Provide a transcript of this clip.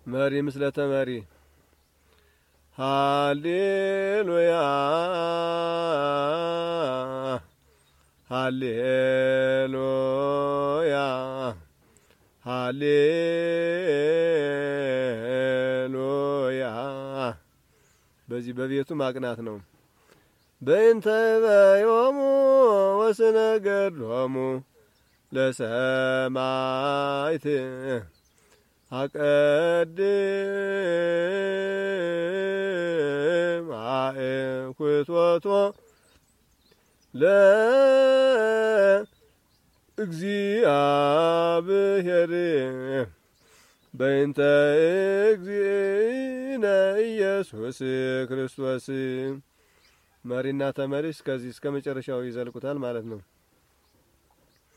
መሪ ምስለ ተመሪ ሃሌሉያ ሃሌሉያ ሃሌሉያ በዚህ በቤቱ ማቅናት ነው። በእንተ በዮሙ ወስነ ገድሎሙ ለሰማይት አቀድም አእኩቶቶ ለእግዚአብሔር በእንተ እግዚእነ ኢየሱስ ክርስቶስ መሪና ተመሪ እስከዚህ እስከ መጨረሻው ይዘልቁታል ማለት ነው።